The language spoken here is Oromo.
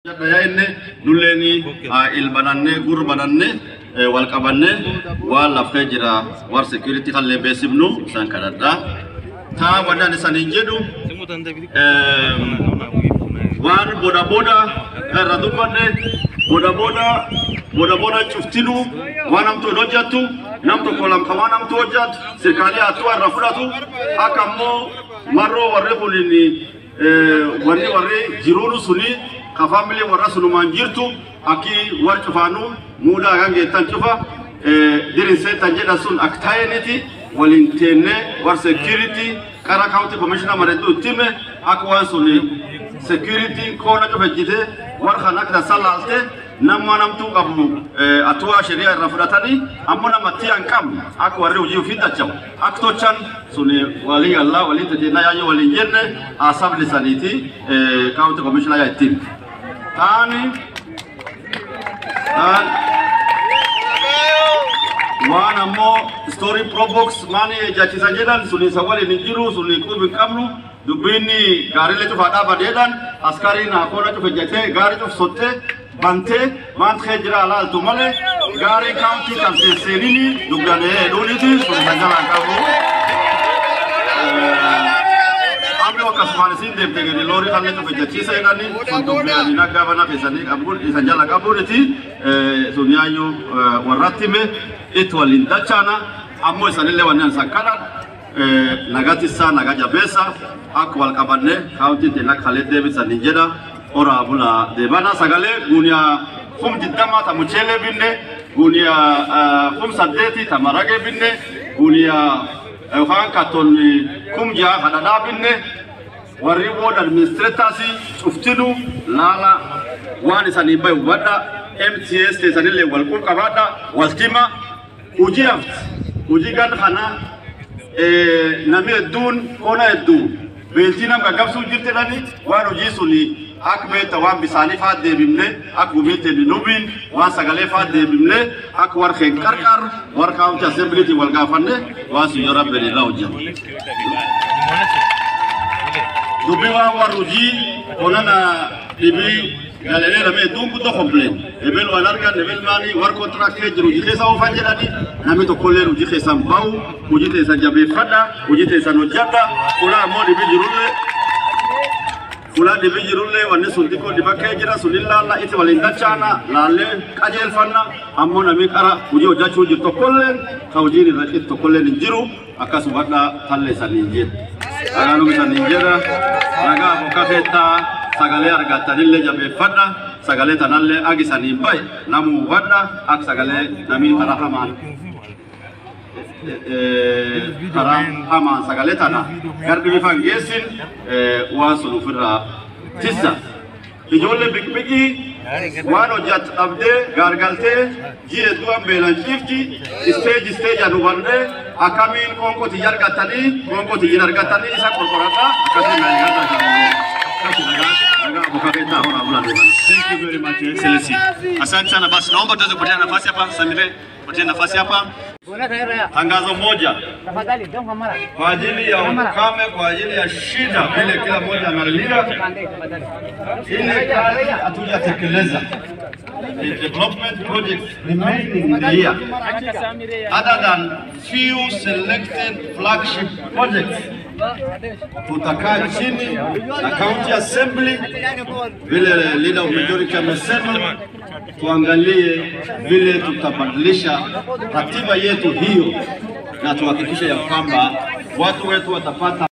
Yaa'inne nulleeni ilbananne gurbananne wal qabanne waan laftee jira war security kallee beesifnu isaan kadhadha. Taa wadaan isaaniin jedhu waan boda boda irra dubbanne boda boda boda boda cuftinu waan namtu hin hojjattu nam tokko lamka waan namtu hojjatu sirkaalee hattuu irra fudhatu akka ammoo marroo warri kunin wanni warri jiruunu suni ka family warra sunumaan jirtu akki war cufaanu muudaa kan geettan cufa dirinsee tan jedhan sun akka taa'eeniti waliin teenne war security qara county commissioner mareetu ittime akka waan suni security koona cufejjite war kan akka tasaa laalte nama namtuu qabu atuwaa shari'a irra fudhatanii ammoo namatti hin qabne akka warri hojii ofii dacha'u akka tochan suni walii gallaa walii tajeenna yaayyoo waliin jenne asabni saniiti county commissioner yaa ittiin. Taani waan ammoo story probox maani jaachisan jedhan suni isa waliin hin jiru suni qubi hin qabnu dubbiinni gaariilee cufaa dhaabadeedhaan askariin hakoona cufe jetee gaarii cuf sottee bantee maanta kee jira alaaltu malee gaarii kaawuntii kan seenini dugdanee dhuuniti suni kan jalaan qabu. Amma akkasumaan isin deemte gadi loorii kan cufe jechiisa jedhani sun dubbiin naggaa bana feesanii qabuun isa jala qabuuniti sun yaayyuu warratti hime itti waliin dachaana ammoo isanillee wanneen san kadhan nagatissa naga jabeessa akka wal qabanne kaawuntiin akka kalee deebisanii jedha oraa bula deebana sagalee guuniyaa kum diddama ta mucheelee binne guuniyaa kum saddeeti ta maragee binne guuniyaa yookaan kattoon kum jaha hadhadhaa binne warri wood administrators cuftinu laala waan isanii bahe hubadha MTS teessanillee wal qabaadha wal tima hojii hafti hojii gan kana namni hedduun qona hedduu beeltii nam gaggabsuu jirtidhani waan hojii suni akka beekta waan bisaanii faa deebimne akka gumeetti nubiin waan sagalee faa deebimne akka war keen qarqar war kaawunti assembiliitii wal gaafanne waan sun yoo rabbiin irraa hojjetu. Dubbii waan war hojii onana dhibii galelee lamee hedduun guddoo kompleen ebel waan argan ebel maanii war kontiraaktii jiru hojii keessa oofan jedhani namni tokkollee hojii keessan bahu hojii teessan jabeeffadha hojii teessan hojjadha fulaa ammoo dhibii jirullee fulaa dhibii jirullee wanni sun xiqqoo dhibakkee jira sun ilaalla itti waliin dachaana laallee qajeelfanna ammoo namni qara hojii hojjachuu jiru tokkollee ka hojiin irra citu tokkollee hin jiru akkasuma badhaa tallee saniin jedha. Agaanuma saniin jedha nagaa bokka keettaa sagalee argattanillee jabeeffadha sagalee tanallee agisaniin bahe namu hubadha akka sagalee namni karaa hamaan karaa hamaan sagalee tana garbi bifa hin geessin waan sun ofirraa tissa ijoollee biqbiqii waan hojjattu dhabdee gaargaltee ji'a hedduun beelan ciifti isteeji isteejaan hubannee akkamiin qoonqotii argattanii qoonqotii argattanii isa qorqoradha akkasii Thank you very much, Your Excellency. Asante sana basi, naomba tuweze kupatia nafasi hapa, Samire, patia nafasi hapa. Tangazo moja Tafadhali, don't kamera. kwa ajili ya ukame, kwa ajili ya shida vile kila mmoja analia, ile kazi hatujatekeleza. The development projects remaining in the year, other than few selected flagship projects, tutakaa chini na county assembly, vile leader of majority amesema, tuangalie vile tutabadilisha ratiba yetu hiyo na tuhakikishe ya kwamba watu wetu watapata